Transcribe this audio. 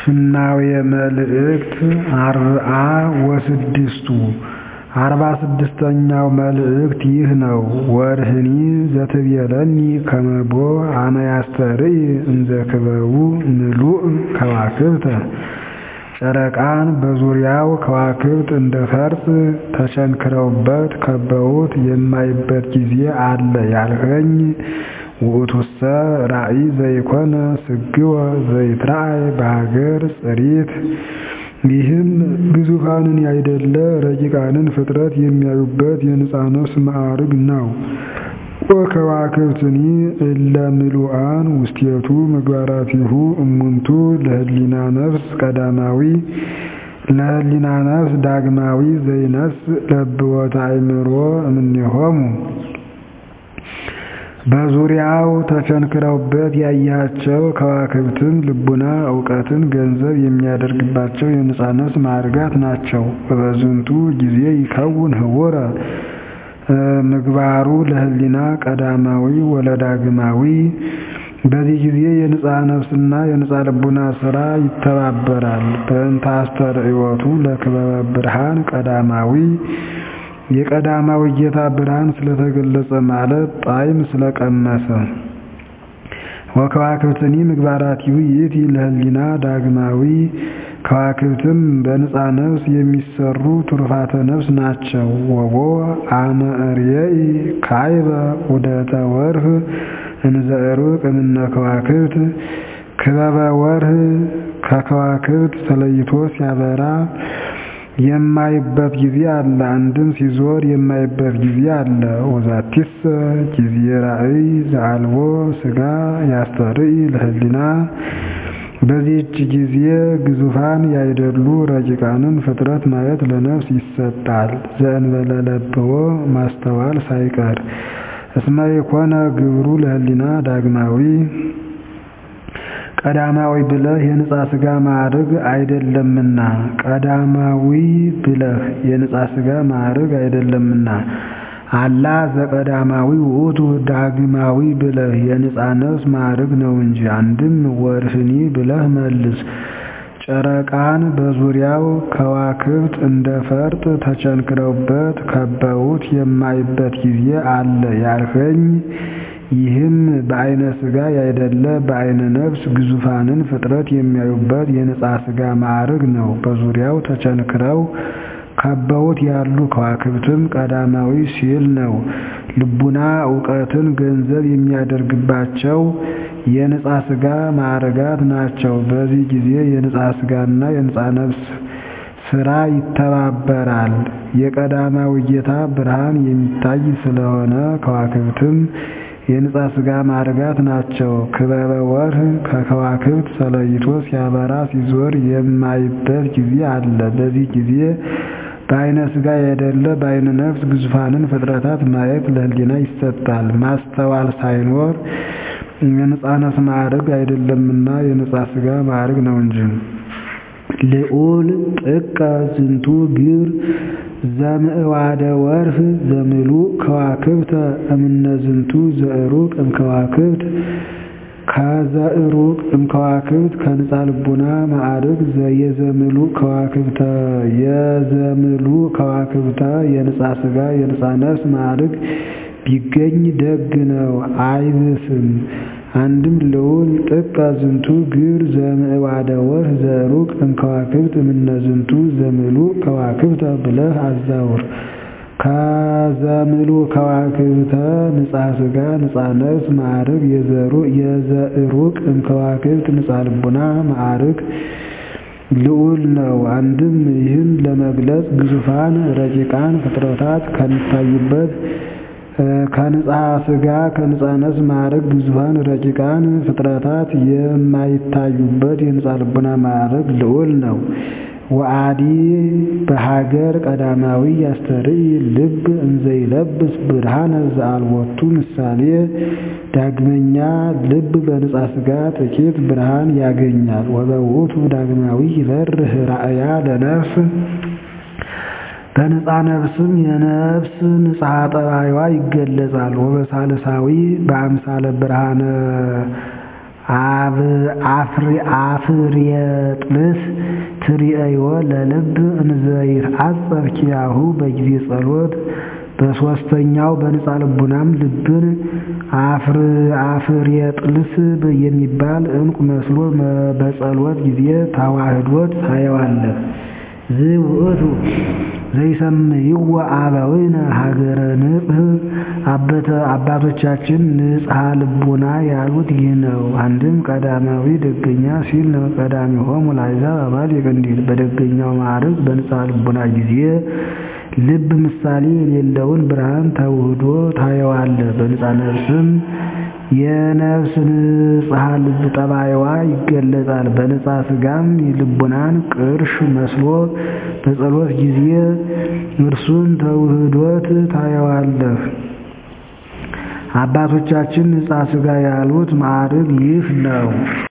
ፍናዌ መልእክት አርብዓ ወስድስቱ አርባ ስድስተኛው መልእክት ይህ ነው። ወርህኒ ዘትቤለኒ ከመቦ አመ ያስተርኢ እንዘ ክበቡ ምሉእ ከዋክብተ ጨረቃን በዙሪያው ከዋክብት እንደ ፈርጥ ተቸንክረውበት ከበውት የማይበት ጊዜ አለ ያልኸኝ ውእቱሰ ራእይ ዘይኮነ ስግወ ዘይትረአይ በሀገር ጽሪት ይህም ግዙፋንን ያይደለ ረቂቃንን ፍጥረት የሚያዩበት የንጻ ነፍስ ማዕርግ ነው። ወከዋክብትኒ እለ ምሉአን ውስቴቱ ምግባራቲሁ እሙንቱ ለህሊና ነፍስ ቀዳማዊ ለህሊና ነፍስ ዳግማዊ ዘይነስ ለብወተ አእምሮ እምኔሆሙ በዙሪያው ተቸንክረውበት ያያቸው ከዋክብትም ልቡና እውቀትን ገንዘብ የሚያደርግባቸው የንጻ ነፍስ ማዕርጋት ናቸው። በበዝንቱ ጊዜ ይከውን ህቡረ ምግባሩ ለህሊና ቀዳማዊ ወለዳግማዊ በዚህ ጊዜ የንጻ ነፍስና የንጻ ልቡና ስራ ይተባበራል። በእንተ አስተርእዮቱ ለክበበ ብርሃን ቀዳማዊ የቀዳማዊ ጌታ ብርሃን ስለተገለጸ ማለት ጣዕም ስለቀመሰ። ወከዋክብትኒ ምግባራቲሁ ይእቲ ለህሊና ዳግማዊ ከዋክብትም በንጻ ነፍስ የሚሰሩ ትሩፋተ ነፍስ ናቸው። ወቦ አመ እርየኢ ካይበ ዑደተ ወርህ እንዘ ዕሩቅ እምነ ከዋክብት ክበበ ወርህ ከከዋክብት ተለይቶ ሲያበራ የማይበት ጊዜ አለ። አንድም ሲዞር የማይበት ጊዜ አለ። ወዛቲሰ ጊዜ ራእይ ዘአልቦ ስጋ ያስተርኢ ለህሊና በዚህች ጊዜ ግዙፋን ያይደሉ ረቂቃንን ፍጥረት ማየት ለነፍስ ይሰጣል። ዘእንበለ ለብዎ ማስተዋል ሳይቀር እስመ የኮነ ግብሩ ለህሊና ዳግማዊ ቀዳማዊ ብለህ የንጻ ስጋ ማዕርግ አይደለምና ቀዳማዊ ብለህ የንጻ ስጋ ማዕርግ አይደለምና አላ ዘቀዳማዊ ውእቱ ዳግማዊ ብለህ የንጻ ነፍስ ማዕርግ ነው እንጂ። አንድም ወርህኒ ብለህ መልስ። ጨረቃን በዙሪያው ከዋክብት እንደ ፈርጥ ተቸንክረውበት ከበውት የማይበት ጊዜ አለ ያልኸኝ ይህም በአይነ ስጋ ያይደለ በአይነ ነፍስ ግዙፋንን ፍጥረት የሚያዩበት የንጻ ስጋ ማዕርግ ነው። በዙሪያው ተቸንክረው ከበውት ያሉ ከዋክብትም ቀዳማዊ ሲል ነው። ልቡና እውቀትን ገንዘብ የሚያደርግባቸው የንጻ ስጋ ማዕርጋት ናቸው። በዚህ ጊዜ የንጻ ስጋና የንጻ ነፍስ ስራ ይተባበራል። የቀዳማዊ ጌታ ብርሃን የሚታይ ስለሆነ ከዋክብትም የንጻ ስጋ ማዕርጋት ናቸው። ክበበ ወርህ ከከዋክብት ተለይቶ ሲያበራ ሲዞር የማይበት ጊዜ አለ። በዚህ ጊዜ በአይነ ስጋ ያይደለ በአይነ ነፍስ ግዙፋንን ፍጥረታት ማየት ለህሊና ይሰጣል። ማስተዋል ሳይኖር የንጻ ነፍስ ማዕርግ አይደለምና የንጻ ስጋ ማዕርግ ነው እንጂ። ልዑል ጥቀ ዝንቱ ግብር ዘምዕዋደ ወርህ ዘምሉእ ከዋክብተ እምነ ዝንቱ ዘዕሩቅ እምከዋክብት ከዘዕሩቅ እምከዋክብት ከንጻ ልቡና ማዕርግ የዘምሉእ ከዋክብተ የዘምሉእ ከዋክብተ የንጻ ስጋ የንጻ ነፍስ ማዕርግ ቢገኝ ደግ ነው አይብስም። አንድም ልዑል ጥቀ ዝንቱ ግብር ዘምዕዋደ ወርህ ዘዕሩቅ እምከዋክብት እምነ ዝንቱ ዘምሉእ ከዋክብተ ብለህ አዛውር። ከዘምሉእ ከዋክብተ ንጻ ስጋ ንጻ ነፍስ ማዕርግ የዘዕሩቅ እምከዋክብት ንጻ ልቡና ማዕርግ ልዑል ነው። አንድም ይህን ለመግለጽ ግዙፋን ረቂቃን ፍጥረታት ከሚታዩበት ከንጻ ስጋ ከንጻ ነፍስ ማዕረግ ግዙፋን ረቂቃን ፍጥረታት የማይታዩበት የንጻ ልቡና ማዕረግ ልዑል ነው። ወአዲ በሀገር ቀዳማዊ ያስተርኢ ልብ እንዘይለብስ ብርሃነ ዘአልቦቱ ምሳሌ። ዳግመኛ ልብ በንጻ ስጋ ጥቂት ብርሃን ያገኛል። ወበውእቱ ዳግማዊ ይበርህ ራእያ ለነፍስ በንጻ ነፍስም የነፍስ ንጽሐ ጠባይዋ ይገለጻል። ወበሳልሳዊ በአምሳለ ብርሃነ አፍርየጥልስ ትርእዮ ለልብ እንዘይትዓጸፍ ኪያሁ በጊዜ ጸሎት በሦስተኛው በንጻ ልቡናም ልብን አፍርየጥልስ የሚባል ዕንቁ መስሎ በጸሎት ጊዜ ተዋህዶት ታየዋለህ። ዝውእቱ ዘይሰምይዎ አበዊነ ሀገረ ንጽሕ አባቶቻችን ንጽሐ ልቡና ያሉት ይህ ነው። አንድም ቀዳማዊ ደገኛ ሲል ነው። ቀዳሚሆሙ ለአሕዛብ አማልክት እንዲል በደገኛው ማዕረግ በንጽሐ ልቡና ጊዜ ልብ ምሳሌ የሌለውን ብርሃን ተውህዶ ታየዋለህ። በንጻ ነፍስም የነፍስ ንጽሐ ልብ ጠባይዋ ይገለጻል። በንጻ ሥጋም ልቡናን ቅርሽ መስሎ በጸሎት ጊዜ እርሱን ተውህዶት ታየዋለህ። አባቶቻችን ንጻ ሥጋ ያሉት ማዕረግ ይህ ነው።